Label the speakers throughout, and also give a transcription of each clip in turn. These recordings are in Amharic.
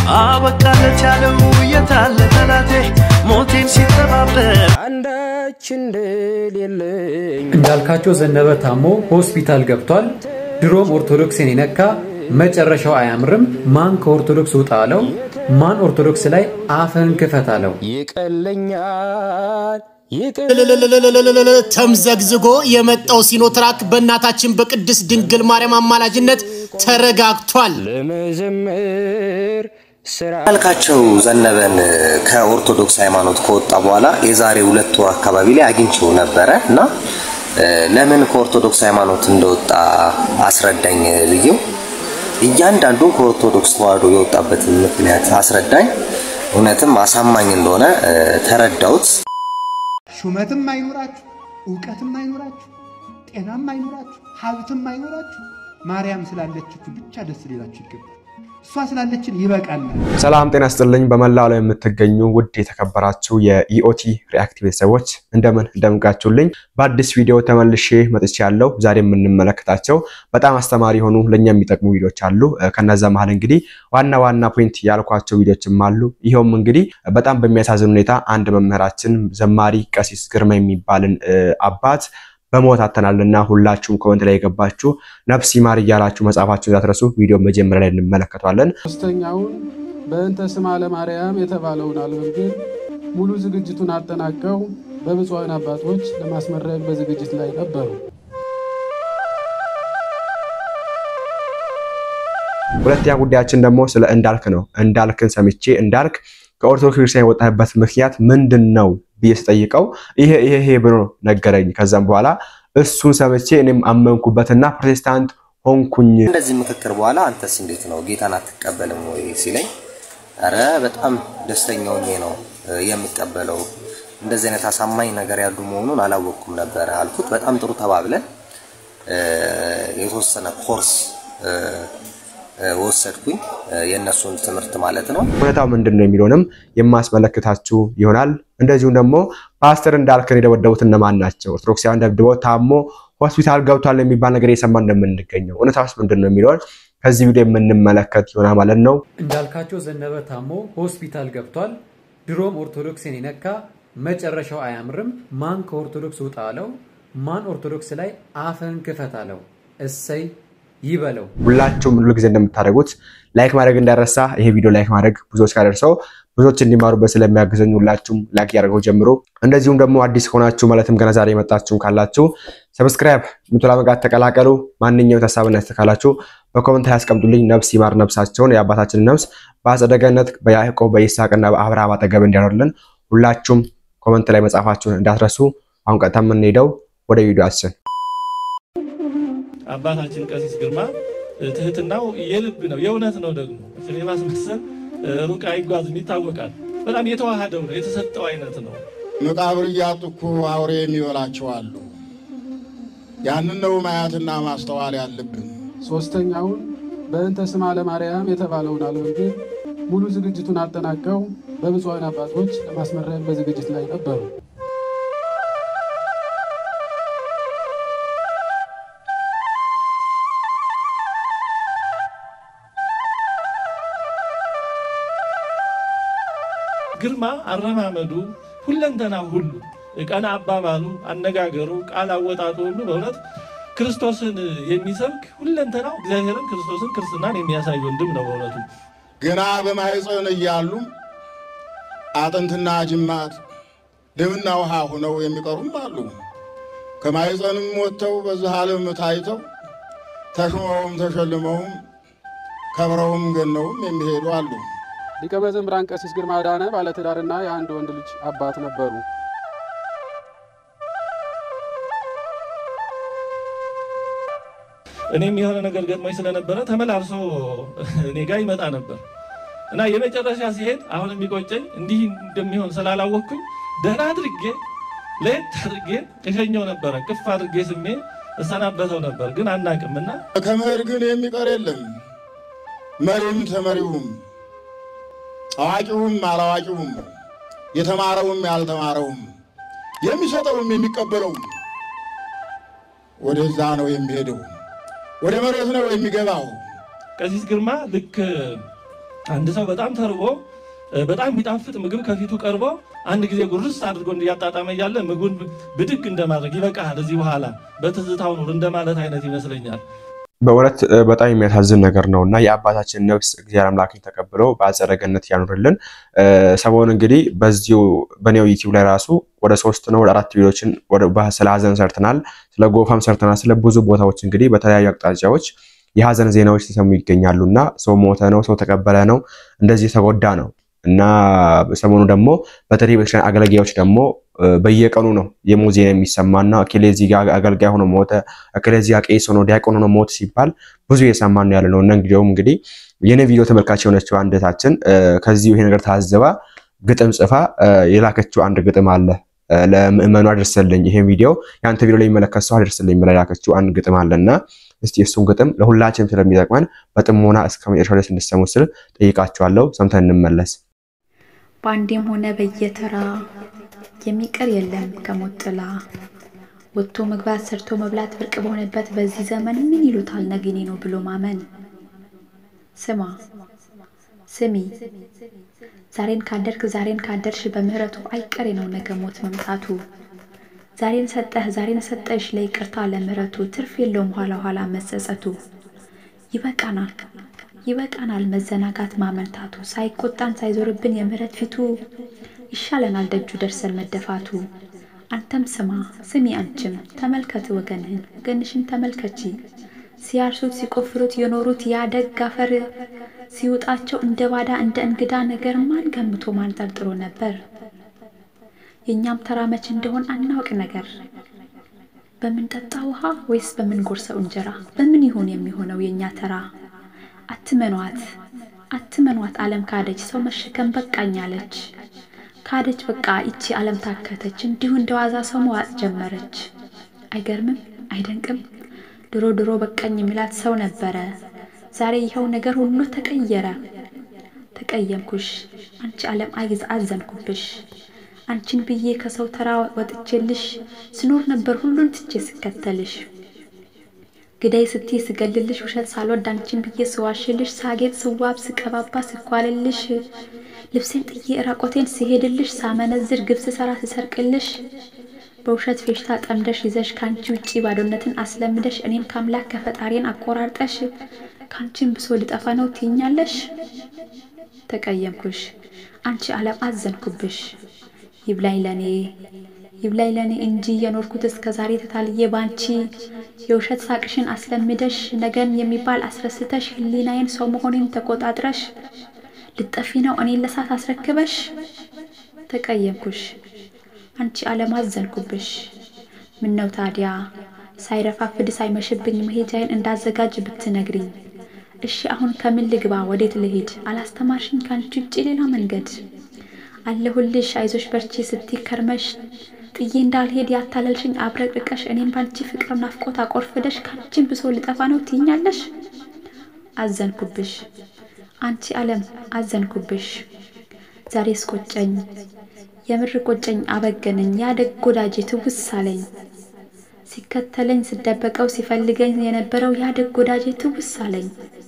Speaker 1: አበቃለት ያለው የታለ ጠላቴ ሞቴን ሲጠባበቅ
Speaker 2: አንዳች እንደሌለኝ
Speaker 3: እንዳልካቸው ዘነበ ታሞ ሆስፒታል ገብቷል። ድሮም ኦርቶዶክስን የነካ መጨረሻው አያምርም። ማን ከኦርቶዶክስ ውጣ አለው? ማን ኦርቶዶክስ ላይ አፍህን ክፈት አለው?
Speaker 2: ይቀለኛል ይቅር
Speaker 4: ተምዘግዝጎ የመጣው ሲኖትራክ በእናታችን በቅድስት ድንግል ማርያም አማላጅነት ተረጋግቷል።
Speaker 2: ለመዘመር ስራ
Speaker 5: እንዳልካቸው ዘነበን ከኦርቶዶክስ ሃይማኖት ከወጣ በኋላ የዛሬ ሁለት ወር አካባቢ ላይ አግኝቼው ነበረ እና እ፣ ለምን ከኦርቶዶክስ ሃይማኖት እንደወጣ አስረዳኝ ብዬው እያንዳንዱን ከኦርቶዶክስ ተዋህዶ የወጣበትን ምክንያት አስረዳኝ። እውነትም አሳማኝ እንደሆነ እ፣ ተረዳሁት።
Speaker 6: ሹመትም አይኖራችሁ፣ እውቀትም አይኖራችሁ፣ ጤናም አይኖራችሁ፣ ሀብትም አይኖራችሁ፣ ማርያም ስላለችችሁ ብቻ ደስ ሊላችሁ ይገባል። እሷ ስላለችን ይበቃናል።
Speaker 7: ሰላም ጤና ስጥልኝ። በመላው ላይ የምትገኙ ውድ የተከበራችሁ የኢኦቲ ሪአክት ቤተሰቦች እንደምን እንደምቃችሁልኝ በአዲስ ቪዲዮ ተመልሼ መጥቻለሁ። ዛሬ የምንመለከታቸው በጣም አስተማሪ የሆኑ ለእኛ የሚጠቅሙ ቪዲዮዎች አሉ። ከነዛ መሀል እንግዲህ ዋና ዋና ፖይንት ያልኳቸው ቪዲዮችም አሉ። ይኸውም እንግዲህ በጣም በሚያሳዝን ሁኔታ አንድ መምህራችን ዘማሪ ቀሲስ ግርማ የሚባልን እ፣ አባት በሞት አተናልና ሁላችሁም ኮመንት ላይ የገባችሁ ነፍስ ይማር እያላችሁ መጻፋችሁን እንዳትረሱ። ቪዲዮ መጀመሪያ ላይ እንመለከተዋለን።
Speaker 8: ሶስተኛውን በእንተ ስማ ለማርያም የተባለውን አልበም ግን ሙሉ ዝግጅቱን አጠናቀው በብፁዓን አባቶች ለማስመረቅ በዝግጅት ላይ ነበሩ።
Speaker 7: ሁለተኛ ጉዳያችን ደግሞ ስለ እንዳልክ ነው። እንዳልክን ሰምቼ እንዳልክ ከኦርቶዶክስ ክርስቲያን የወጣበት ምክንያት ምንድን ነው ብዬ ስጠይቀው ይሄ ይሄ ይሄ ብሎ ነገረኝ። ከዛም በኋላ እሱን ሰምቼ እኔም አመንኩበትና ፕሮቴስታንት ሆንኩኝ።
Speaker 5: እንደዚህ ምክክር በኋላ አንተስ እንዴት ነው ጌታን አትቀበልም ወይ ሲለኝ፣ ኧረ በጣም ደስተኛ ሆኜ ነው እ፣ የምቀበለው እንደዚህ አይነት አሳማኝ ነገር ያሉ መሆኑን አላወቅኩም ነበረ አልኩት። በጣም ጥሩ ተባብለን እ፣ የተወሰነ ኮርስ እ፣ እ፣ ወሰድኩኝ እ፣ የእነሱን ትምህርት ማለት ነው።
Speaker 7: እውነታው ምንድን ነው የሚለውንም የማስመለክታችሁ ይሆናል። እንደዚሁም ደግሞ ፓስተር እንዳልክን የደበደቡት እነማን ናቸው? ኦርቶዶክሳውያን ደብድበው ታሞ ሆስፒታል ገብቷል የሚባል ነገር እየሰማ እንደምንገኘው እውነታውስ ምንድን ነው የሚለውን ከዚህ ቪዲዮ የምንመለከት ይሆናል ማለት ነው።
Speaker 3: እንዳልካቸው ዘነበ ታሞ ሆስፒታል ገብቷል። ድሮም ኦርቶዶክስን የነካ መጨረሻው አያምርም። ማን ከኦርቶዶክስ ውጣ አለው? ማን ኦርቶዶክስ ላይ አፍህን ክፈት አለው? እሰይ ይበለው።
Speaker 7: ሁላችሁም ሁሉ ጊዜ እንደምታደርጉት ላይክ ማድረግ እንዳረሳ። ይሄ ቪዲዮ ላይክ ማድረግ ብዙዎች ካደርሰው ብዙዎች እንዲማሩበት ስለሚያግዘኝ ሁላችሁም ላይክ ያደርገው ጀምሮ። እንደዚሁም ደግሞ አዲስ ከሆናችሁ ማለትም ገና ዛሬ የመጣችሁም ካላችሁ ሰብስክራይብ ምትላ መጋት ተቀላቀሉ። ማንኛውም ሀሳብና አስተያየት ካላችሁ በኮመንት ላይ ያስቀምጡልኝ። ነፍስ ይማር ነፍሳቸውን የአባታችንን ነፍስ በአጸደ ገነት በያዕቆብ በይስሐቅና በአብርሃም አጠገብ እንዲያኖርልን ሁላችሁም ኮመንት ላይ መጻፋችሁን እንዳትረሱ። አሁን ቀጥታ የምንሄደው ወደ ቪዲዮአችን
Speaker 9: አባታችን ቀሲስ ግርማ ትህትናው የልብ ነው፣ የእውነት ነው። ደግሞ ስለ ማስመሰል ሩቅ አይጓዝም፣ ይታወቃል። በጣም የተዋሃደው ነው፣ የተሰጠው አይነት ነው።
Speaker 10: መቃብር እያጡ እኮ አውሬ የሚበላቸው አሉ። ያንን ነው ማየትና ማስተዋል ያለብን።
Speaker 8: ሶስተኛውን በእንተ ስማ ለማርያም የተባለውን አልበም ግን ሙሉ ዝግጅቱን አጠናቀው በብፁዓን አባቶች ለማስመረቅ በዝግጅት ላይ ነበሩ።
Speaker 9: ግርማ አረማመዱ፣ ሁለንተና ሁሉ ቀና አባባሉ፣ አነጋገሩ፣ ቃል አወጣጡ ሁሉ በእውነት ክርስቶስን የሚሰብክ ሁለንተናው እግዚአብሔርን፣ ክርስቶስን፣ ክርስትናን የሚያሳይ ወንድም ነው በእውነቱ።
Speaker 10: ገና በማኅፀን እያሉ አጥንትና ጅማት ደምና ውሃ ሆነው የሚቀሩም አሉ። ከማኅፀንም ወጥተው በዚህ ዓለም ታይተው ተሾመውም ተሸልመውም ከብረውም ገነውም የሚሄዱ አሉ።
Speaker 8: ሊቀ መዘምራን ቀሲስ ግርማ ዳነ ባለትዳርና የአንድ ወንድ ልጅ አባት ነበሩ።
Speaker 9: እኔም የሆነ ነገር ገጥሞኝ ስለነበረ ተመላልሶ እኔ ጋር ይመጣ ነበር እና የመጨረሻ ሲሄድ አሁን የሚቆጨኝ እንዲህ እንደሚሆን ስላላወቅኩኝ ደህና አድርጌ ለየት አድርጌ እሸኘው ነበረ። ቅፍ አድርጌ ስሜ እሰናበተው ነበር፣ ግን አናቅም እና
Speaker 10: ከመሄድ ግን የሚቀር የለም። መሪም ተመሪውም፣ አዋቂውም አላዋቂውም፣ የተማረውም ያልተማረውም፣ የሚሰጠውም የሚቀበለውም ወደዛ ነው የሚሄደው፣ ወደ መሬት ነው የሚገባው።
Speaker 9: ቀሲስ ግርማ ልክ አንድ ሰው በጣም ተርቦ በጣም የሚጣፍጥ ምግብ ከፊቱ ቀርቦ አንድ ጊዜ ጉርስ አድርጎ እያጣጣመ እያለ ምግቡን ብድግ እንደማድረግ ይበቃል፣ እዚህ በኋላ በትዝታው ኑር እንደማለት አይነት ይመስለኛል።
Speaker 7: በእውነት በጣም የሚያሳዝን ነገር ነው እና የአባታችን ነፍስ እግዚአብሔር አምላክን ተቀብለው በአጸደ ገነት ያኑርልን። ሰሞኑ እንግዲህ በዚሁ በኔው ዩቲዩብ ላይ ራሱ ወደ ሶስት ነው ወደ አራት ቪዲዮችን ስለ ሀዘን ሰርተናል፣ ስለ ጎፋም ሰርተናል፣ ስለ ብዙ ቦታዎች እንግዲህ በተለያዩ አቅጣጫዎች የሀዘን ዜናዎች ሲሰሙ ይገኛሉ እና ሰው ሞተ ነው፣ ሰው ተቀበለ ነው፣ እንደዚህ የተጎዳ ነው እና ሰሞኑ ደግሞ በተለይ ቤተክርስቲያን አገልጋዮች ደግሞ በየቀኑ ነው የሞት ዜና የሚሰማና እከሌ እዚህ ጋር አገልጋይ ሆኖ ሞተ፣ እከሌ እዚህ ጋር ቄስ ሆኖ ዲያቆን ሆኖ ሞተ ሲባል ብዙ እየሰማን ነው ያለ ነው እና እንግዲያውም እንግዲህ የኔ ቪዲዮ ተመልካች የሆነችው አንደታችን ከዚሁ ይሄ ነገር ታዝባ ግጥም ጽፋ የላከችው አንድ ግጥም አለ ለምእመኑ አድርስልኝ፣ ይሄን ቪዲዮ የአንተ ቪዲዮ ላይ የሚመለከት ሰው አድርስልኝ ብላ የላከችው አንድ ግጥም አለና እስቲ እሱን ግጥም ለሁላችንም ስለሚጠቅመን በጥሞና እስከ መጨረሻ ድረስ እንድትሰሙ ስል ጠይቃችኋለሁ። ሰምተን እንመለስ።
Speaker 11: በአንዴም ሆነ በየተራ የሚቀር የለም ከሞት ጥላ ወጥቶ መግባት ሰርቶ መብላት ብርቅ በሆነበት በዚህ ዘመን ምን ይሉታል ነግኔ ነው ብሎ ማመን። ስማ ስሚ ዛሬን ካደርክ ዛሬን ካደርሽ በምህረቱ አይቀሬ ነው ነገ ሞት መምጣቱ። ዛሬን ሰጠህ ዛሬን ሰጠሽ ለይቅርታ ለምህረቱ ትርፍ የለውም ኋላ ኋላ መጸጸቱ። ይበቃናል ይበቃናል መዘናጋት ማመንታቱ ሳይቆጣን ሳይዞርብን የምህረት ፊቱ ይሻለናል ደጁ ደርሰን መደፋቱ። አንተም ስማ ስሚ አንቺም ተመልከት ወገንህን ወገንሽን ተመልከቺ ሲያርሱት ሲቆፍሩት የኖሩት ያደግ አፈር ሲውጣቸው እንደ ባዳ እንደ እንግዳ ነገር ማን ገምቶ ማን ጠርጥሮ ነበር? የእኛም ተራ መች እንደሆን አናውቅ ነገር በምንጠጣ ውሃ ወይስ በምንጎርሰው እንጀራ በምን ይሆን የሚሆነው የእኛ ተራ? አትመኗት አትመኗት ዓለም ካደች ሰው መሸከም በቃኝ አለች። ካደች በቃ ይቺ ዓለም ታከተች እንዲሁ እንደዋዛ ሰው መዋጥ ጀመረች። አይገርምም አይደንቅም? ድሮ ድሮ በቃኝ የሚላት ሰው ነበረ። ዛሬ ይኸው ነገር ሁሉ ተቀየረ። ተቀየምኩሽ አንቺ ዓለም አይዝ አዘንኩብሽ። አንቺን ብዬ ከሰው ተራ ወጥቼልሽ ስኖር ነበር ሁሉን ትቼ ስከተልሽ። ግዳይ ስትይ ስገልልሽ ውሸት ሳልወድ አንቺን ብዬ ስዋሽልሽ ሳጌጥ ስዋብ ስቀባባ ስኳልልሽ ልብሴን ጥዬ ራቆቴን ስሄድልሽ ሳመነዝር ግብ ስሰራ ስሰርቅልሽ በውሸት ፌሽታ ጠምደሽ ይዘሽ ከአንቺ ውጪ ባዶነትን አስለምደሽ እኔን ከአምላክ ከፈጣሪን አቆራርጠሽ ከአንቺን ብሶ ልጠፋ ነው ትይኛለሽ። ተቀየምኩሽ አንቺ ዓለም አዘንኩብሽ። ይብላኝ ለኔ ይብላኝ ለኔ እንጂ የኖርኩት እስከ ዛሬ ተታልዬ ባንቺ የውሸት ሳቅሽን አስለምደሽ ነገን የሚባል አስረስተሽ ሕሊናዬን ሰው መሆኔን ተቆጣጥረሽ ልጠፊ ነው እኔን ለሳት አስረክበሽ። ተቀየምኩሽ አንቺ ዓለም አዘንኩብሽ። ምነው ታዲያ ሳይረፋፍድ ሳይመሽብኝ መሄጃዬን እንዳዘጋጅ ብትነግሪኝ። እሺ አሁን ከምን ልግባ ወዴት ልሂድ? አላስተማርሽኝ ከአንቺ ውጭ ሌላ መንገድ አለሁልሽ አይዞሽ በርቺ ስትይ ከርመሽ ጥዬ እንዳልሄድ ያታለልሽኝ አብረቅርቀሽ እኔም ባንቺ ፍቅር ናፍቆት አቆርፍደሽ ከአንቺን ብሶ ልጠፋ ነው ትይኛለሽ። አዘንኩብሽ አንቺ ዓለም አዘንኩብሽ። ዛሬስ ቆጨኝ የምር ቆጨኝ አበገነኝ ያደግ ወዳጄ ትውስ አለኝ ሲከተለኝ ስደበቀው ሲፈልገኝ የነበረው ያደግ ወዳጄ ትውስ አለኝ።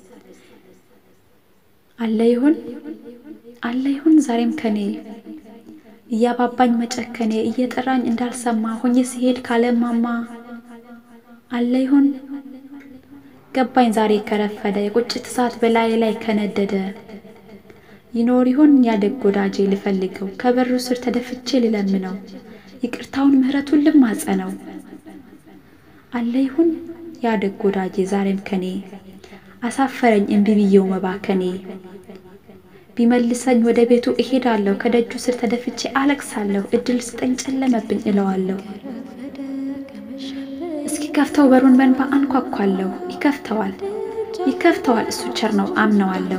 Speaker 11: አለ ይሁን አለ ይሁን ዛሬም ከኔ እያባባኝ መጨከኔ እየጠራኝ እንዳልሰማ ሆኜ ሲሄድ ካለማማ አለ ይሁን ገባኝ ዛሬ ከረፈደ የቁጭት እሳት በላይ ላይ ከነደደ ይኖር ይሆን ያደግ ወዳጄ ልፈልገው ከበሩ ስር ተደፍቼ ልለምነው ይቅርታውን ምሕረቱን ልማጸነው አለ ይሁን ያደግ ወዳጄ ዛሬም ከኔ አሳፈረኝ እምቢ ብዬው መባከኔ ቢመልሰኝ ወደ ቤቱ እሄዳለሁ ከደጁ ስር ተደፍቼ አለቅሳለሁ እድል ስጠኝ ጨለመብኝ እለዋለሁ እስኪ ከፍተው በሩን በንባ አንኳኳለሁ ይከፍተዋል ይከፍተዋል እሱ ቸር ነው አምነዋለሁ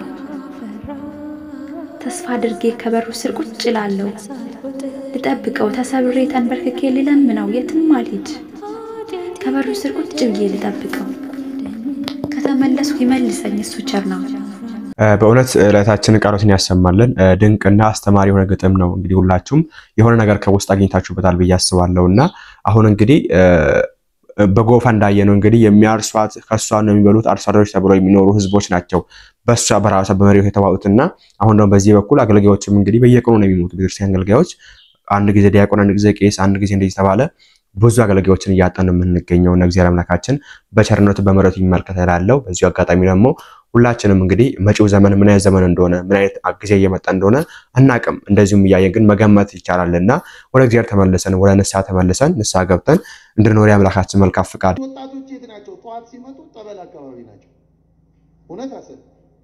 Speaker 11: ተስፋ አድርጌ ከበሩ ስር ቁጭ እላለሁ ልጠብቀው ተሰብሬ ተንበርክኬ ልለምነው የትም አልሂድ ከበሩ ስር ቁጭ ብዬ ልጠብቀው ከተመለስኩ ይመልሰኝ እሱ ቸር ነው
Speaker 7: በእውነት ዕለታችንን ቃሎትን ያሰማልን። ድንቅና አስተማሪ የሆነ ግጥም ነው። እንግዲህ ሁላችሁም የሆነ ነገር ከውስጥ አግኝታችሁበታል ብዬ አስባለሁ እና አሁን እንግዲህ በጎፋ እንዳየ ነው እንግዲህ የሚያርሷት ከእሷ ነው የሚበሉት አርሶ አደሮች ተብለው የሚኖሩ ህዝቦች ናቸው በእሷ በራሷ በመሪው የተባሉትና አሁን ደግሞ በዚህ በኩል አገልጋዮችም እንግዲህ በየቀኑ ነው የሚሞቱ ቤተክርስቲያን አገልጋዮች አንድ ጊዜ ዲያቆን፣ አንድ ጊዜ ቄስ፣ አንድ ጊዜ እንደዚህ ተባለ ብዙ አገልጋዮችን እያጣን የምንገኘው እና እግዚአብሔር አምላካችን በቸርነቱ በምሕረቱ ይመልከት እላለሁ። በዚሁ አጋጣሚ ደግሞ ሁላችንም እንግዲህ መጪው ዘመን ምን አይነት ዘመን እንደሆነ ምን አይነት ጊዜ እየመጣ እንደሆነ አናቅም። እንደዚሁም እያየን ግን መገመት ይቻላል እና ወደ እግዚአብሔር ተመልሰን ወደ ንስሐ ተመልሰን ንስሐ ገብተን እንድንኖር የአምላካችን መልካም ፍቃድ።
Speaker 12: ወጣቶች የት ናቸው? ጠዋት ሲመጡ ጠበል አካባቢ ናቸው። እውነት አሰብ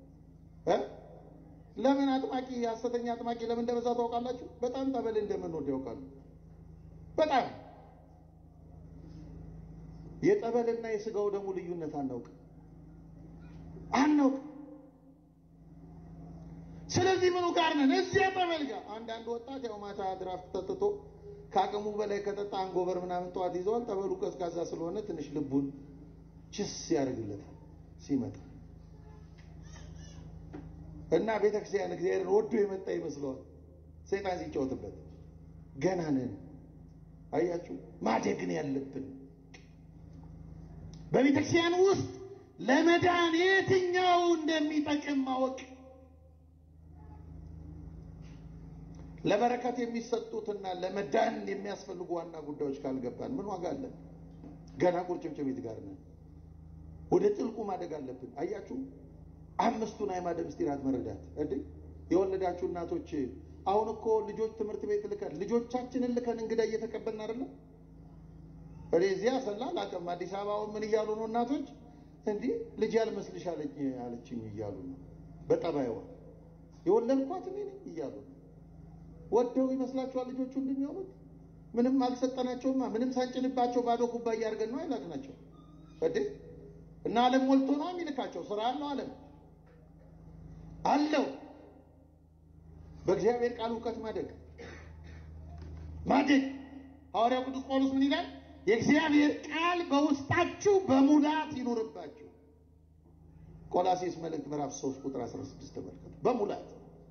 Speaker 12: ለምን አጥማቂ ሐሰተኛ አጥማቂ ለምን እንደበዛ ታውቃላችሁ? በጣም ጠበል እንደምንወድ ያውቃሉ። በጣም የጠበልና የስጋው ደግሞ ልዩነት አናውቅም አናውቅም። ስለዚህ ምኑ ጋር ነን? እዚያ ጠበል ጋር አንዳንድ ወጣት ያው ማታ ድራፍት ጠጥቶ ከአቅሙ በላይ ከጠጣ አንጎበር ምናምን ጠዋት ይዘዋል። ጠበሉ ቀዝቃዛ ስለሆነ ትንሽ ልቡን ችስ ያደርግለታል ሲመጣ እና ቤተክርስቲያን እግዚአብሔርን ወዶ የመጣ ይመስለዋል። ሰይጣን ሲጫወትበት ገና ነን። አያችሁ ማደግን ያለብን በቤተክርስቲያን ውስጥ ለመዳን የትኛው እንደሚጠቅም ማወቅ ለበረከት የሚሰጡትና ለመዳን የሚያስፈልጉ ዋና ጉዳዮች ካልገባን ምን ዋጋ አለን? ገና ቁርጭምጭሚት ጋር ነን። ወደ ጥልቁ ማደግ አለብን። አያችሁ አምስቱን አዕማደ ምስጢራት መረዳት እንዴ የወለዳችሁ እናቶች አሁን እኮ ልጆች ትምህርት ቤት ልከን ልጆቻችንን ልከን እንግዳ እየተቀበልን አይደለም። እኔ እዚያ ሰላ አላውቅም። አዲስ አበባ ምን እያሉ ነው እናቶች እንዲህ ልጅ ያልመስልሽ አለችኝ እያሉ ነው። በጠባይዋ የወለድኳት እኔ ነኝ እያሉ ነው። ወደው ይመስላችኋል ልጆቹ እንደሚሆኑት? ምንም አልሰጠናቸውማ። ምንም ሳንጭንባቸው ባዶ ኩባያ አድርገን ነው አይላክናቸው እንዴ እና ዓለም ሞልቶ ነው የሚልካቸው። ስራ አለው ዓለም አለው። በእግዚአብሔር ቃል እውቀት ማደግ ማደግ ሐዋርያው ቅዱስ ጳውሎስ ምን ይላል? የእግዚአብሔር ቃል በውስጣችሁ በሙላት ይኑርባችሁ። ቆላሴስ መልእክት ምዕራፍ 3 ቁጥር 16 ተመልከቱ። በሙላት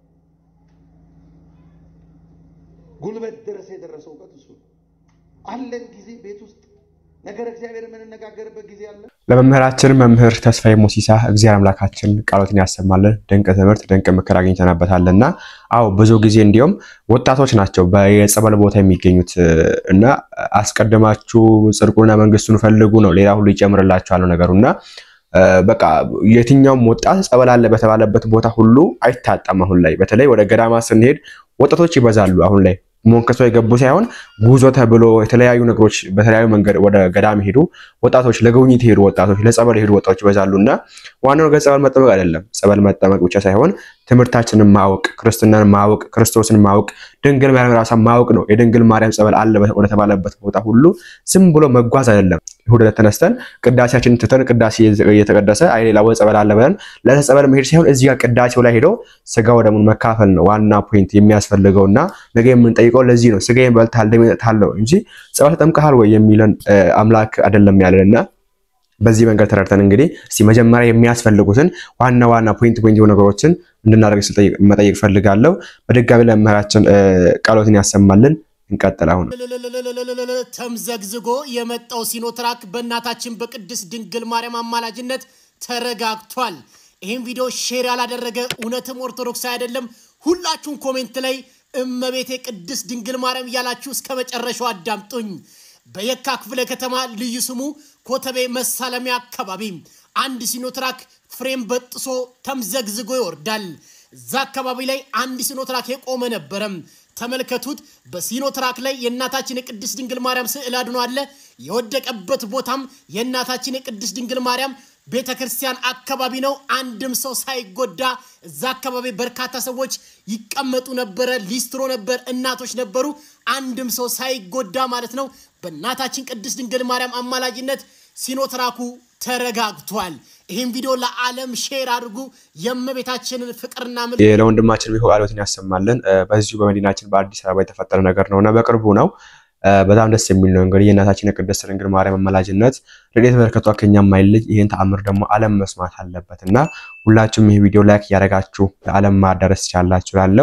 Speaker 12: ጉልበት ድረስ የደረሰ እውቀት እሱ ነው። አለን ጊዜ ቤት ውስጥ ነገር እግዚአብሔር የምንነጋገርበት ጊዜ አለ።
Speaker 7: ለመምህራችን መምህር ተስፋዬ ሞሲሳ እግዚአብሔር አምላካችን ቃሎትን ያሰማልን። ድንቅ ትምህርት፣ ድንቅ ምክር አግኝተንበታል እና አዎ ብዙ ጊዜ እንዲሁም ወጣቶች ናቸው በየጸበል ቦታ የሚገኙት እና አስቀድማችሁ ጽድቁንና መንግስቱን ፈልጉ ነው፣ ሌላ ሁሉ ይጨምርላችኋል ነው ነገሩ እና በቃ የትኛውም ወጣት ጸበል አለ በተባለበት ቦታ ሁሉ አይታጣም። አሁን ላይ በተለይ ወደ ገዳማ ስንሄድ ወጣቶች ይበዛሉ። አሁን ላይ ሞንከሶ የገቡ ሳይሆን ጉዞ ተብሎ የተለያዩ ነገሮች በተለያዩ መንገድ ወደ ገዳም ሄዱ ወጣቶች፣ ለጉብኝት ሄዱ ወጣቶች፣ ለጸበል ሄዱ ወጣቶች ይበዛሉ እና ዋናው ነገር ጸበል መጠመቅ አይደለም። ጸበል መጠመቅ ብቻ ሳይሆን ትምህርታችንን ማወቅ፣ ክርስትናን ማወቅ፣ ክርስቶስን ማወቅ፣ ድንግል ማርያም ራሷን ማወቅ ነው። የድንግል ማርያም ጸበል አለ ወደተባለበት ቦታ ሁሉ ዝም ብሎ መጓዝ አይደለም። እሑድ ዕለት ተነስተን ቅዳሴያችንን ትተን ቅዳሴ እየተቀደሰ አይ ሌላ ቦታ ጸበል አለ ብለን ለጸበል መሄድ ሳይሆን እዚህ ጋር ቅዳሴው ላይ ሄዶ ስጋ ወደሙን መካፈል ነው ዋና ፖይንት የሚያስፈልገው እና ነገ የምንጠይቀው ለዚህ ነው። ስጋዬን በልተሃል ደሜን ጠጥተሃል ነው እንጂ ጸበል ተጠምቀሃል ወይ የሚለን አምላክ አይደለም ያለን እና በዚህ መንገድ ተረድተን እንግዲህ እስቲ መጀመሪያ የሚያስፈልጉትን ዋና ዋና ፖይንት ፖይንት የሆኑ ነገሮችን እንድናደርግ ስል መጠየቅ ፈልጋለሁ። በድጋሚ ለመምህራችን ቃሎትን ያሰማልን። እንቀጥል። አሁን
Speaker 4: ተምዘግዝጎ የመጣው ሲኖትራክ በእናታችን በቅድስት ድንግል ማርያም አማላጅነት ተረጋግቷል። ይህም ቪዲዮ ሼር ያላደረገ እውነትም ኦርቶዶክስ አይደለም። ሁላችሁም ኮሜንት ላይ እመቤቴ ቅድስት ድንግል ማርያም እያላችሁ እስከ መጨረሻው አዳምጡኝ። በየካ ክፍለ ከተማ ልዩ ስሙ ኮተቤ መሳለሚያ አካባቢ አንድ ሲኖትራክ ፍሬም በጥሶ ተምዘግዝጎ ይወርዳል። እዛ አካባቢ ላይ አንድ ሲኖትራክ የቆመ ነበረም። ተመልከቱት። በሲኖትራክ ላይ የእናታችን የቅድስት ድንግል ማርያም ስዕል አድኖ አለ። የወደቀበት ቦታም የእናታችን የቅድስት ድንግል ማርያም ቤተ ክርስቲያን አካባቢ ነው። አንድም ሰው ሳይጎዳ እዛ አካባቢ በርካታ ሰዎች ይቀመጡ ነበረ። ሊስትሮ ነበር፣ እናቶች ነበሩ። አንድም ሰው ሳይጎዳ ማለት ነው። በእናታችን ቅድስት ድንግል ማርያም አማላጅነት ሲኖትራኩ ተረጋግቷል። ይህም ቪዲዮ ለዓለም ሼር አድርጉ። የእመቤታችንን ፍቅርና ምል
Speaker 7: ለወንድማችን ቢሆን ቃሎትን ያሰማልን። በዚሁ በመዲናችን በአዲስ አበባ የተፈጠረ ነገር ነው እና በቅርቡ ነው። በጣም ደስ የሚል ነው። እንግዲህ የእናታችን የቅድስት ድንግል ማርያም አማላጅነት ረድኤት በረከቷ ከኛ የማይለይ ይህን ተአምር ደግሞ ዓለም መስማት አለበት እና ሁላችሁም ይህ ቪዲዮ ላይክ እያደረጋችሁ ለዓለም ማዳረስ ቻላችሁ ላለው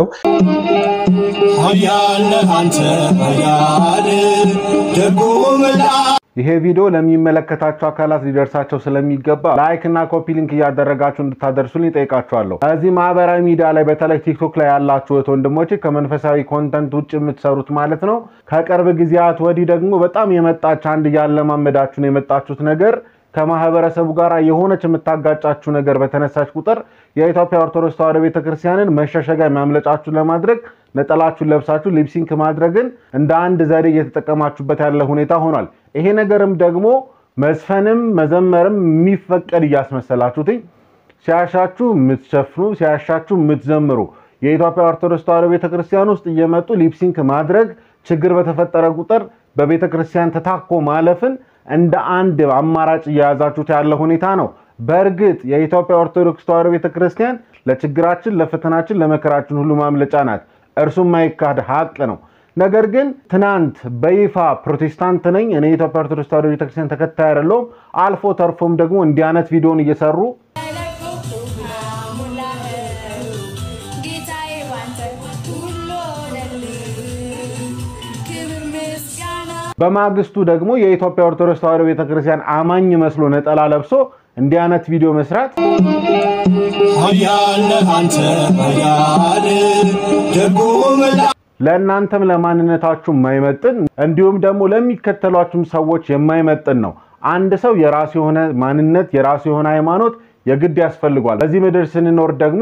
Speaker 13: ኃያል ነህ አንተ ኃያል ደጉ መልአክ ይሄ ቪዲዮ ለሚመለከታቸው አካላት ሊደርሳቸው ስለሚገባ ላይክ እና ኮፒ ሊንክ እያደረጋችሁ እንድታደርሱልኝ ጠይቃችኋለሁ። እዚህ ማህበራዊ ሚዲያ ላይ በተለይ ቲክቶክ ላይ ያላችሁ እህት ወንድሞቼ ከመንፈሳዊ ኮንተንት ውጭ የምትሰሩት ማለት ነው። ከቅርብ ጊዜያት ወዲህ ደግሞ በጣም የመጣች አንድ እያለማመዳችሁ ነው የመጣችሁት ነገር ከማህበረሰቡ ጋር የሆነች የምታጋጫችሁ ነገር በተነሳች ቁጥር የኢትዮጵያ ኦርቶዶክስ ተዋሕዶ ቤተክርስቲያንን መሸሸጊያ ማምለጫችሁ ለማድረግ ነጠላችሁን ለብሳችሁ ሊፕሲንክ ማድረግን እንደ አንድ ዘዴ እየተጠቀማችሁበት ያለ ሁኔታ ሆኗል። ይሄ ነገርም ደግሞ መዝፈንም መዘመርም የሚፈቀድ እያስመሰላችሁትኝ ሲያሻችሁ የምትሸፍኑ ሲያሻችሁ የምትዘምሩ የኢትዮጵያ ኦርቶዶክስ ተዋሕዶ ቤተክርስቲያን ውስጥ እየመጡ ሊፕሲንክ ማድረግ ችግር በተፈጠረ ቁጥር በቤተክርስቲያን ተታኮ ማለፍን እንደ አንድ አማራጭ እየያዛችሁት ያለ ሁኔታ ነው። በእርግጥ የኢትዮጵያ ኦርቶዶክስ ተዋሕዶ ቤተክርስቲያን ለችግራችን፣ ለፈተናችን፣ ለመከራችን ሁሉ ማምለጫ ናት። እርሱም ማይካድ ሀቅ ነው። ነገር ግን ትናንት በይፋ ፕሮቴስታንት ነኝ እኔ የኢትዮጵያ ኦርቶዶክስ ተዋሕዶ ቤተክርስቲያን ተከታይ አይደለሁም፣ አልፎ ተርፎም ደግሞ እንዲህ አይነት ቪዲዮን እየሰሩ በማግስቱ ደግሞ የኢትዮጵያ ኦርቶዶክስ ተዋሕዶ ቤተክርስቲያን አማኝ መስሎ ነጠላ ለብሶ እንዲህ አይነት ቪዲዮ መስራት ለእናንተም ለማንነታችሁ የማይመጥን እንዲሁም ደግሞ ለሚከተሏችሁም ሰዎች የማይመጥን ነው። አንድ ሰው የራሱ የሆነ ማንነት የራሱ የሆነ ሃይማኖት የግድ ያስፈልጓል። በዚህ ምድር ስንኖር ደግሞ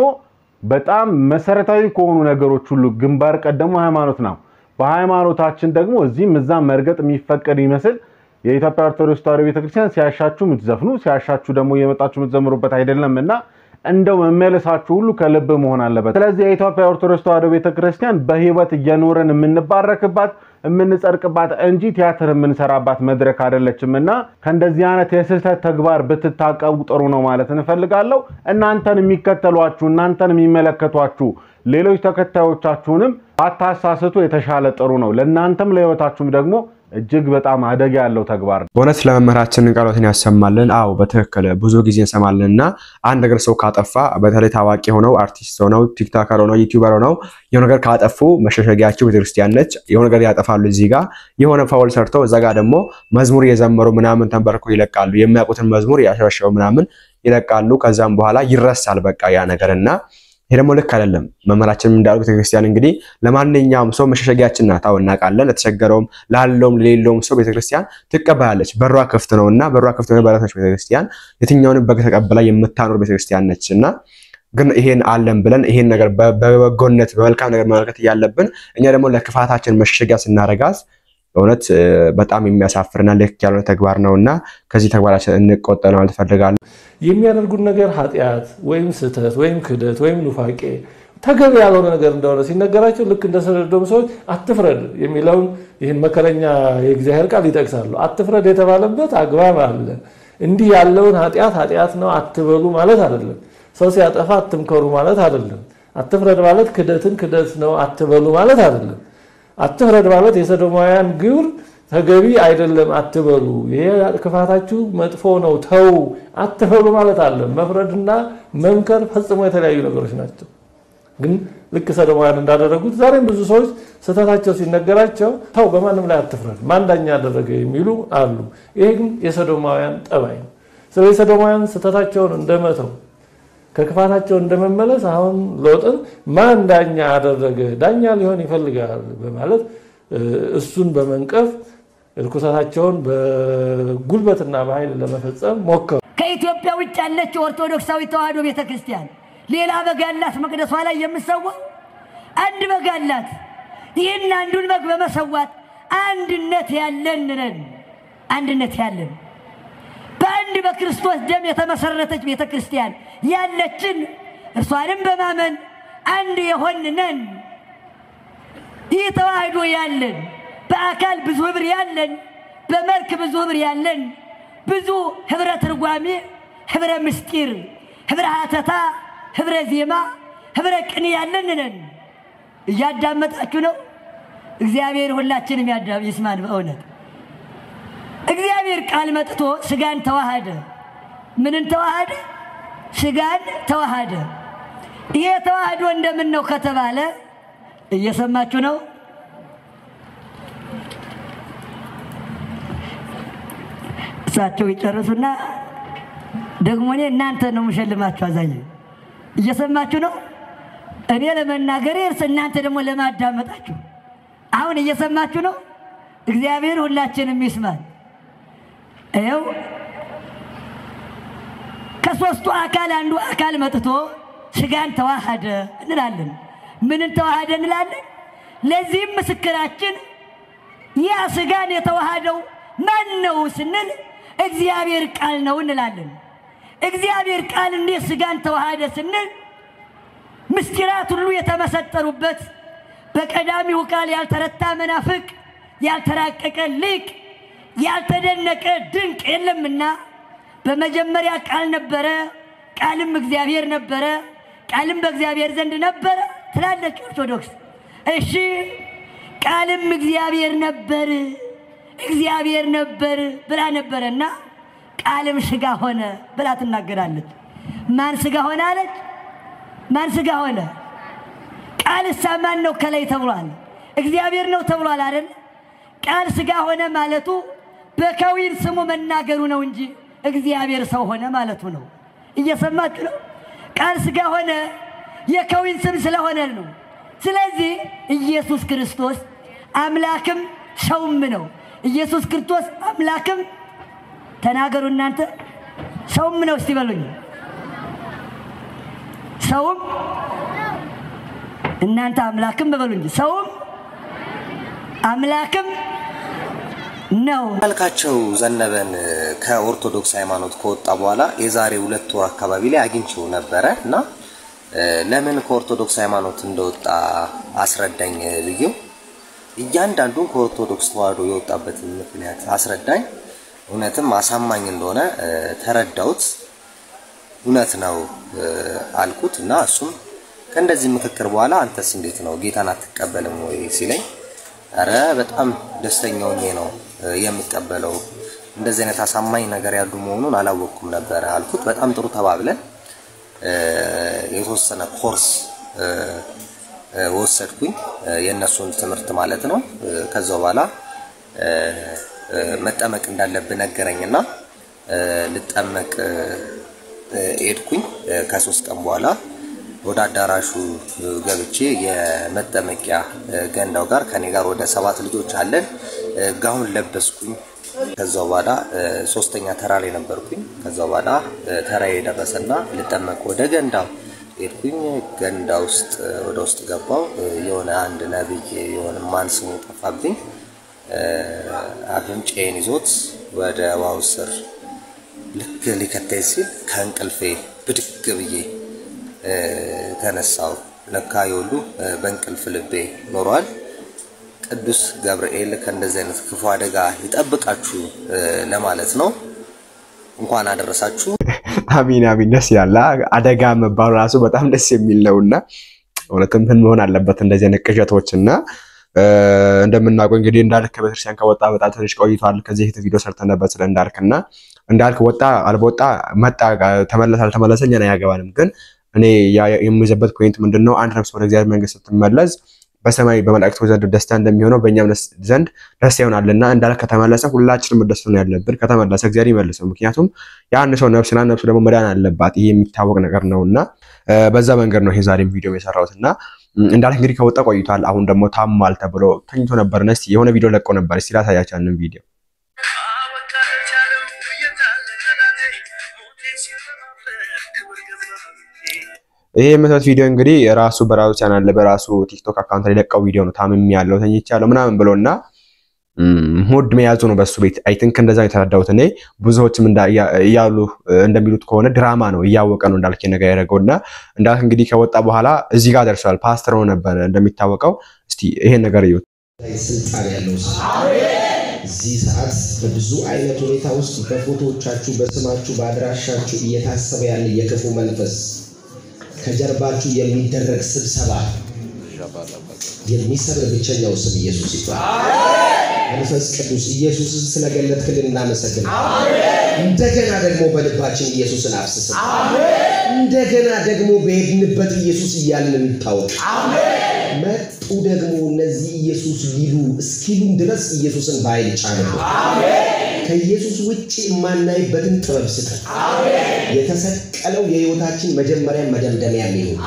Speaker 13: በጣም መሰረታዊ ከሆኑ ነገሮች ሁሉ ግንባር ቀደሙ ሃይማኖት ነው። በሃይማኖታችን ደግሞ እዚህም እዛም መርገጥ የሚፈቀድ ይመስል የኢትዮጵያ ኦርቶዶክስ ተዋሕዶ ቤተክርስቲያን ሲያሻችሁ የምትዘፍኑ ሲያሻችሁ ደግሞ እየመጣችሁ የምትዘምሩበት አይደለም እና እንደው መመለሳችሁ ሁሉ ከልብ መሆን አለበት። ስለዚህ የኢትዮጵያ ኦርቶዶክስ ተዋሕዶ ቤተክርስቲያን በህይወት እየኖረን የምንባረክባት የምንጸድቅባት እንጂ ቲያትር የምንሰራባት መድረክ አይደለችም እና ከእንደዚህ አይነት የስህተት ተግባር ብትታቀቡ ጥሩ ነው ማለት እንፈልጋለሁ። እናንተን የሚከተሏችሁ እናንተን የሚመለከቷችሁ ሌሎች ተከታዮቻችሁንም ባታሳስቱ የተሻለ ጥሩ ነው። ለእናንተም ለህይወታችሁም ደግሞ እጅግ በጣም አደጋ ያለው ተግባር ነው።
Speaker 7: በእውነት ለመምህራችን ቃሎትን ያሰማልን። አዎ በትክክል ብዙ ጊዜ እንሰማለን እና አንድ ነገር ሰው ካጠፋ በተለይ ታዋቂ ሆነው አርቲስት ሆነው ቲክቶከር ሆነው ዩቲዩበር ሆነው የሆነ ነገር ካጠፉ መሸሸጊያቸው ቤተክርስቲያን ነች። የሆነ ነገር ያጠፋሉ እዚህ ጋር የሆነ ፋውል ሰርተው እዛ ጋር ደግሞ መዝሙር እየዘመሩ ምናምን ተንበርኮ ይለቃሉ። የሚያውቁትን መዝሙር ያሸበሸበው ምናምን ይለቃሉ። ከዛም በኋላ ይረሳል በቃ ያ ነገር እና ይሄ ደግሞ ልክ አይደለም። መምህራችንም እንዳሉ ቤተክርስቲያን እንግዲህ ለማንኛውም ሰው መሸሸጊያችን ናት። አዎ እናውቃለን። ለተቸገረውም ላለውም ለሌለውም ሰው ቤተክርስቲያን ትቀበላለች። በሯ ክፍት ነው እና በሯ ክፍት ነው ባለች ቤተክርስቲያን የትኛውንም በግ ተቀብላ የምታኖር ቤተክርስቲያን ነች እና ግን ይሄን አለን ብለን ይሄን ነገር በበጎነት በመልካም ነገር መመልከት እያለብን እኛ ደግሞ ለክፋታችን መሸሸጊያ ስናረጋት በእውነት በጣም የሚያሳፍርና ልክ ያልሆነ ተግባር ነው እና ከዚህ ተግባራችን እንቆጠብ ማለት እፈልጋለሁ።
Speaker 9: የሚያደርጉት ነገር ኃጢአት ወይም ስህተት ወይም ክደት ወይም ኑፋቄ ተገቢ ያልሆነ ነገር እንደሆነ ሲነገራቸው ልክ እንደ ሰዶም ሰዎች አትፍረድ የሚለውን ይህን መከረኛ የእግዚአብሔር ቃል ይጠቅሳሉ። አትፍረድ የተባለበት አግባብ አለ። እንዲህ ያለውን ኃጢአት ኃጢአት ነው አትበሉ ማለት አይደለም። ሰው ሲያጠፋ አትምከሩ ማለት አይደለም። አትፍረድ ማለት ክደትን ክደት ነው አትበሉ ማለት አይደለም። አትፍረድ ማለት የሰዶማውያን ግብር ተገቢ አይደለም አትበሉ፣ ይሄ ክፋታችሁ መጥፎ ነው ተው አትበሉ ማለት አለ። መፍረድና መምከር ፈጽሞ የተለያዩ ነገሮች ናቸው። ግን ልክ ሰዶማውያን እንዳደረጉት ዛሬም ብዙ ሰዎች ስህተታቸው ሲነገራቸው ተው በማንም ላይ አትፍረድ፣ ማን ዳኛ ያደረገ የሚሉ አሉ። ይሄ ግን የሰዶማውያን ጠባይ ነው። ስለዚህ ሰዶማውያን ስህተታቸውን እንደመተው ከክፋታቸው እንደመመለስ አሁን ሎጥን ማን ዳኛ አደረገ ዳኛ ሊሆን ይፈልጋል በማለት እሱን በመንቀፍ ርኩሰታቸውን በጉልበትና በኃይል ለመፈጸም ሞከሩ።
Speaker 14: ከኢትዮጵያ ውጭ ያለችው ኦርቶዶክሳዊ ተዋሕዶ ቤተክርስቲያን ሌላ በግ ያላት መቅደሷ ላይ የምትሰዋ አንድ በግ አላት። ይህን አንዱን በግ በመሰዋት አንድነት ያለን ነን። አንድነት ያለን በአንድ በክርስቶስ ደም የተመሰረተች ቤተ ክርስቲያን ያለችን እርሷንም በማመን አንድ የሆን ነን። ይህ ተዋህዶ ያለን በአካል ብዙ ህብር ያለን በመልክ ብዙ ህብር ያለን ብዙ ህብረ ትርጓሜ፣ ህብረ ምስጢር፣ ህብረ ሀተታ፣ ህብረ ዜማ፣ ህብረ ቅኔ ያለን ነን። እያዳመጣችሁ ነው። እግዚአብሔር ሁላችንም ያዳ- ይስማን በእውነት እግዚአብሔር ቃል መጥቶ ስጋን ተዋሃደ። ምንን ተዋሃደ? ስጋን ተዋሃደ። ይሄ ተዋህዶ እንደምን ነው ከተባለ እየሰማችሁ ነው። እሳቸው ይጨርሱና ደግሞ እኔ እናንተ ነው የምሸልማችሁ። አዛኝ እየሰማችሁ ነው። እኔ ለመናገር እርስ እናንተ ደግሞ ለማዳመጣችሁ። አሁን እየሰማችሁ ነው። እግዚአብሔር ሁላችንም ይስማል። ይኸው ከሶስቱ አካል አንዱ አካል መጥቶ ስጋን ተዋሃደ እንላለን። ምንን ተዋሃደ እንላለን? ለዚህም ምስክራችን ያ ስጋን የተዋሃደው ማን ነው ስንል እግዚአብሔር ቃል ነው እንላለን። እግዚአብሔር ቃል እንዴት ስጋን ተዋሃደ ስንል ምስጢራት ሁሉ የተመሰጠሩበት በቀዳሚው ቃል ያልተረታ መናፍቅ፣ ያልተራቀቀ ሊቅ፣ ያልተደነቀ ድንቅ የለምና በመጀመሪያ ቃል ነበረ፣ ቃልም እግዚአብሔር ነበረ፣ ቃልም በእግዚአብሔር ዘንድ ነበረ ትላለች ኦርቶዶክስ። እሺ ቃልም እግዚአብሔር ነበር እግዚአብሔር ነበር ብላ ነበረና ቃልም ስጋ ሆነ ብላ ትናገራለች። ማን ስጋ ሆነ አለች? ማን ስጋ ሆነ? ቃልሳ ማን ነው ከላይ ተብሏል? እግዚአብሔር ነው ተብሏል አይደል? ቃል ስጋ ሆነ ማለቱ በከዊን ስሙ መናገሩ ነው እንጂ እግዚአብሔር ሰው ሆነ ማለቱ ነው። እየሰማችሁ ነው? ቃል ስጋ ሆነ የከዊን ስም ስለሆነ ነው። ስለዚህ ኢየሱስ ክርስቶስ አምላክም ሰውም ነው። ኢየሱስ ክርስቶስ አምላክም ተናገሩ እናንተ ሰውም ነው። እስቲ በሉኝ ሰውም እናንተ አምላክም በበሉ እንጂ ሰውም አምላክም ነው።
Speaker 5: መልካቸው ዘነበን ከኦርቶዶክስ ሃይማኖት ከወጣ በኋላ የዛሬ ሁለት ወር አካባቢ ላይ አግኝቼው ነበረ እና ለምን ከኦርቶዶክስ ሃይማኖት እንደወጣ አስረዳኝ ብዬው እያንዳንዱን ከኦርቶዶክስ ተዋህዶ የወጣበትን ምክንያት አስረዳኝ። እውነትም አሳማኝ እንደሆነ ተረዳሁት። እውነት ነው አልኩት እና እሱም ከእንደዚህ ምክክር በኋላ አንተስ እንዴት ነው ጌታን አትቀበልም ወይ ሲለኝ፣ ኧረ በጣም ደስተኛ ሆኜ ነው የምቀበለው እንደዚህ አይነት አሳማኝ ነገር ያሉ መሆኑን አላወቅኩም ነበረ አልኩት። በጣም ጥሩ ተባብለን የተወሰነ ኮርስ ወሰድኩኝ የእነሱን ትምህርት ማለት ነው። ከዛ በኋላ መጠመቅ እንዳለብን ነገረኝና ልጠመቅ ሄድኩኝ። ከሶስት ቀን በኋላ ወደ አዳራሹ ገብቼ የመጠመቂያ ገንዳው ጋር ከኔ ጋር ወደ ሰባት ልጆች አለን። ጋውን ለበስኩኝ። ከዛ በኋላ ሶስተኛ ተራ ላይ ነበርኩኝ። ከዛ በኋላ ተራ የደረሰና ልጠመቅ ወደ ገንዳው ሄድኩኝ። ገንዳ ውስጥ ወደ ውስጥ ገባው። የሆነ አንድ ነብይ የሆነ ማን ስሙ ጠፋብኝ፣ አፍንጫዬን ይዞት ወደ ውሃው ስር ልክ ሊከተኝ ሲል ከእንቅልፌ ብድግ ብዬ ተነሳው። ለካ የሁሉ በእንቅልፍ ልቤ ኖሯል። ቅዱስ ገብርኤል ከእንደዚህ አይነት ክፉ አደጋ ይጠብቃችሁ ለማለት ነው። እንኳን አደረሳችሁ።
Speaker 7: አሚን አሚን። ደስ ይላል። አደጋ መባሉ ራሱ በጣም ደስ የሚል ነው እና እውነትም ምን መሆን አለበት እንደዚህ አይነት ቅዠቶች እና እንደምናውቀው እንግዲህ እንዳልክ ቤተክርስቲያን ከወጣ በጣም ትንሽ ቆይቷል። ከዚህ በፊት ቪዲዮ ሰርተን ነበር ስለ እንዳልክ እና እንዳልክ ወጣ አልወጣ መጣ ተመለሰ አልተመለሰ እኛን አያገባንም። ግን እኔ የሚይዘበት ፖይንት ምንድን ነው? አንድ ነፍስ ወደ እግዚአብሔር መንግስት ስትመለስ በሰማይ በመላእክቶች ዘንድ ደስታ እንደሚሆነው በእኛም ዘንድ ደስታ ይሆናልና እንዳልክ ከተመለሰ ሁላችንም መደሰት ነው ያለብን። ከተመለሰ እግዚአብሔር ይመልሰው። ምክንያቱም የአንድ ሰው ነፍስና ነፍሱ ደግሞ መዳን አለባት። ይሄ የሚታወቅ ነገር ነው እና በዛ መንገድ ነው ይሄ ዛሬም ቪዲዮ የሰራሁት እና እንዳልክ እንግዲህ ከወጣ ቆይቷል። አሁን ደግሞ ታሟል ተብሎ ተኝቶ ነበር። እስኪ የሆነ ቪዲዮ ለቆ ነበር። እስኪ ላሳያችሁ ያንን ቪዲዮ ይሄ የምታዩት ቪዲዮ እንግዲህ ራሱ በራሱ ቻናል በራሱ ቲክቶክ አካውንት ላይ ለቀው ቪዲዮ ነው። ታምም ያለው ተኝቻለሁ ምናምን ብሎ እና ሙድ መያዙ ነው በሱ ቤት። አይ ቲንክ እንደዛ ነው የተረዳሁት እኔ። ብዙዎችም እያሉ እንደሚሉት ከሆነ ድራማ ነው፣ እያወቀ ነው እንዳልክ ነገር ያደረገው እና እንዳልክ እንግዲህ ከወጣ በኋላ እዚህ ጋር ደርሷል። ፓስተር ነው ነበረ እንደሚታወቀው። እስቲ ይሄን ነገር እዩት።
Speaker 15: ስልጣን ያለው እዚህ ሰዓት በብዙ አይነት ሁኔታ ውስጥ በፎቶዎቻችሁ፣ በስማችሁ፣ በአድራሻችሁ እየታሰበ ያለ የክፉ መንፈስ ከጀርባችሁ የሚደረግ ስብሰባ የሚሰብር ብቸኛው ስም ኢየሱስ ይባላል። መንፈስ ቅዱስ ኢየሱስን ስለገለጥክልን እናመሰግን። እንደገና ደግሞ በልባችን ኢየሱስን አፍስስ። እንደገና ደግሞ በሄድንበት ኢየሱስ እያልን እንታወቅ። መጡ ደግሞ እነዚህ ኢየሱስ ሊሉ እስኪሉን ድረስ ኢየሱስን በኃይል ጫንብን። ከኢየሱስ ውጭ የማናይበትን ጥበብ ስጠን። የተሰቀለው የህይወታችን መጀመሪያ መደምደሚያ የሚሆን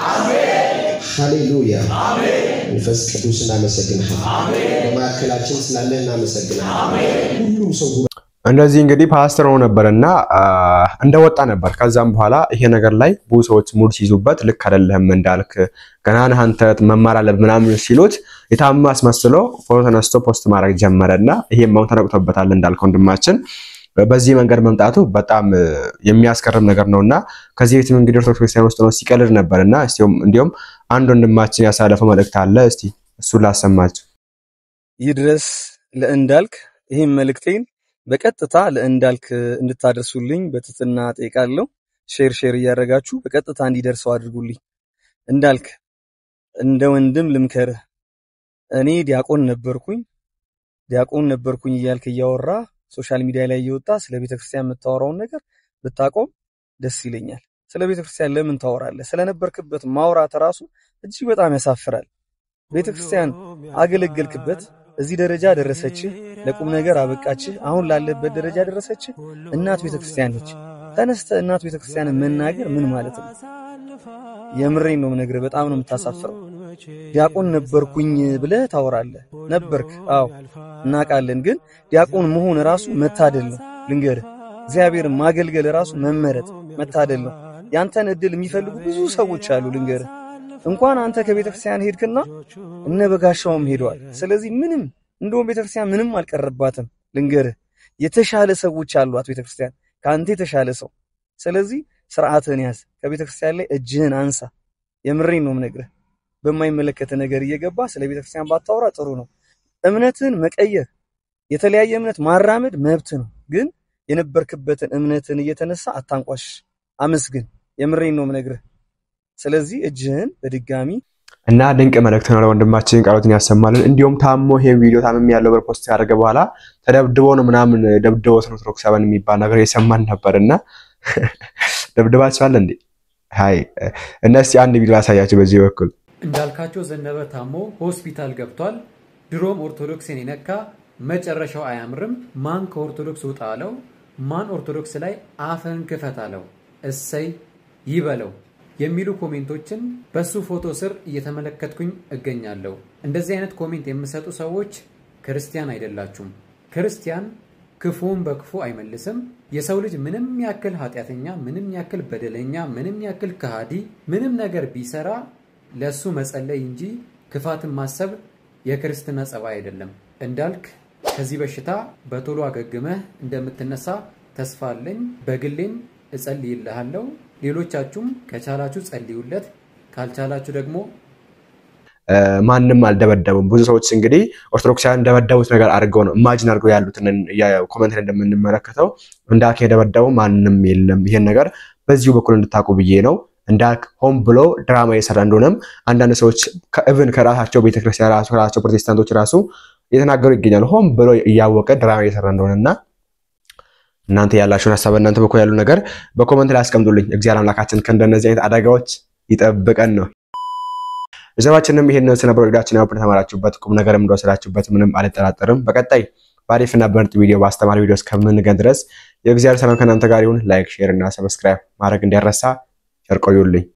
Speaker 15: ሃሌሉያ። መንፈስ ቅዱስ እናመሰግንሃል። በማዕከላችን ስላለህ እናመሰግንሃል። ሁሉም ሰው
Speaker 7: እንደዚህ እንግዲህ ፓስተር ሆኖ ነበርና እንደወጣ ነበር። ከዛም በኋላ ይሄ ነገር ላይ ብዙ ሰዎች ሙድ ሲይዙበት ልክ አይደለህም እንዳልክ ገና ነህ አንተ መማር አለብህ ምናምን ሲሉት የታማ አስመስሎ ፎቶ ተነስቶ ፖስት ማድረግ ጀመረና ይሄም አሁን ተነቅቶበታል እንዳልከው ወንድማችን በዚህ መንገድ መምጣቱ በጣም የሚያስገርም ነገር ነውና ከዚህ ቤትም እንግዲህ ኦርቶዶክስ ክርስቲያን ውስጥ ነው ሲቀልድ ነበርና እንዲሁም አንድ ወንድማችን ያሳለፈው መልእክት አለ። እስቲ እሱን ላሰማችሁ።
Speaker 16: ይድረስ ለእንዳልክ ይህም መልእክቴን በቀጥታ ለእንዳልክ እንድታደርሱልኝ በትህትና ጠይቃለሁ። ሼር ሼር እያደረጋችሁ በቀጥታ እንዲደርሰው አድርጉልኝ። እንዳልክ እንደ ወንድም ልምከርህ። እኔ ዲያቆን ነበርኩኝ ዲያቆን ነበርኩኝ እያልክ እያወራ ሶሻል ሚዲያ ላይ እየወጣ ስለ ቤተክርስቲያን የምታወራውን ነገር ብታቆም ደስ ይለኛል። ስለ ቤተክርስቲያን ለምን ታወራለህ? ስለነበርክበት ማውራት ራሱ እጅግ በጣም ያሳፍራል። ቤተክርስቲያን አገለገልክበት፣ እዚህ ደረጃ ደረሰችህ፣ ለቁም ነገር አበቃችህ፣ አሁን ላለበት ደረጃ ደረሰችህ። እናት ቤተክርስቲያን ነች። ተነስተ እናት ቤተክርስቲያንን መናገር ምን ማለት ነው? የምሬን ነው የምነግርህ። በጣም ነው የምታሳፍረው። ዲያቆን ነበርኩኝ ብለህ ታወራለህ። ነበርክ፣ አዎ እናውቃለን። ግን ዲያቆን መሆን ራሱ መታደል ነው። ልንገርህ፣ እግዚአብሔርን ማገልገል ራሱ መመረጥ መታደል ነው። ያንተን እድል የሚፈልጉ ብዙ ሰዎች አሉ። ልንገርህ፣ እንኳን አንተ ከቤተክርስቲያን ሄድክና እነ በጋሻውም ሄደዋል። ስለዚህ ምንም እንደውም ቤተክርስቲያን ምንም አልቀረባትም። ልንገርህ፣ የተሻለ ሰዎች አሏት ቤተክርስቲያን ከአንተ የተሻለ ሰው። ስለዚህ ስርዓትህን ያዝ። ከቤተክርስቲያን ላይ እጅህን አንሳ። የምሬን ነው የምነግርህ። በማይመለከት ነገር እየገባ ስለ ቤተክርስቲያን ባታወራ ጥሩ ነው። እምነትን መቀየር የተለያየ እምነት ማራመድ መብት ነው። ግን የነበርክበትን እምነትን እየተነሳ አታንቋሽ፣ አመስግን። የምሬን ነው የምነግርህ። ስለዚህ እጅህን በድጋሚ
Speaker 7: እና ድንቅ መልእክት ነው ለወንድማችን ቃሎትን ያሰማልን። እንዲሁም ታሞ ይሄ ቪዲዮ ታምም ያለው ብር ፖስት ያደረገ በኋላ ተደብድቦ ነው ምናምን ደብድቦት ነው ኦርቶዶክሳውያን የሚባል ነገር የሰማን ነበር እና ደብድባችኋል እንዴ? ሀይ እና እስቲ አንድ ቪዲዮ ያሳያቸው በዚህ በኩል
Speaker 3: እንዳልካቸው ዘነበ ታሞ ሆስፒታል ገብቷል። ድሮም ኦርቶዶክስን የነካ መጨረሻው አያምርም። ማን ከኦርቶዶክስ ውጣ አለው? ማን ኦርቶዶክስ ላይ አፈን ክፈት አለው? እሰይ ይበለው የሚሉ ኮሜንቶችን በሱ ፎቶ ስር እየተመለከትኩኝ እገኛለሁ። እንደዚህ አይነት ኮሜንት የምሰጡ ሰዎች ክርስቲያን አይደላችሁም። ክርስቲያን ክፉውን በክፉ አይመልስም። የሰው ልጅ ምንም ያክል ኃጢአተኛ፣ ምንም ያክል በደለኛ፣ ምንም ያክል ከሃዲ፣ ምንም ነገር ቢሰራ ለሱ መጸለይ እንጂ ክፋትን ማሰብ የክርስትና ጸባይ አይደለም። እንዳልክ ከዚህ በሽታ በቶሎ አገግመህ እንደምትነሳ ተስፋ አለኝ። በግሌም እጸልይልሃለሁ። ሌሎቻችሁም ከቻላችሁ ጸልዩለት፣ ካልቻላችሁ ደግሞ
Speaker 7: ማንም አልደበደቡም። ብዙ ሰዎች እንግዲህ ኦርቶዶክሳውያን እንደበደቡት ነገር አድርገው ነው ኢማጂን አድርገው ያሉትን ኮመንት ላይ እንደምንመለከተው እንዳልክ የደበደበው ማንም የለም። ይሄን ነገር በዚሁ በኩል እንድታውቁ ብዬ ነው። እንዳልክ ሆን ብሎ ድራማ የሰራ እንደሆነም አንዳንድ ሰዎች ኢቭን ከራሳቸው ቤተክርስቲያን ራሱ ከራሳቸው ፕሮቴስታንቶች ራሱ እየተናገሩ ይገኛሉ። ሆን ብሎ እያወቀ ድራማ እየሰራ እንደሆነና እናንተ ያላችሁን ሀሳብ እናንተ በኩል ያሉ ነገር በኮመንት ላይ አስቀምጡልኝ። እግዚአብሔር አምላካችን ከእንደነዚህ አይነት አደጋዎች ይጠብቀን ነው። ቤተሰባችንም ይሄን ስነበር ወዳችን ያው ተማራችሁበት ቁም ነገርም እንደወሰዳችሁበት ምንም አልጠራጠርም። በቀጣይ በአሪፍና በምርጥ ቪዲዮ በአስተማሪ ቪዲዮ እስከምንገን ድረስ የእግዚአብሔር ሰላም ከእናንተ ጋር ይሁን። ላይክ፣ ሼር እና ሰብስክራይብ ማድረግ እንዲያረሳ ቸር ቆዩልኝ።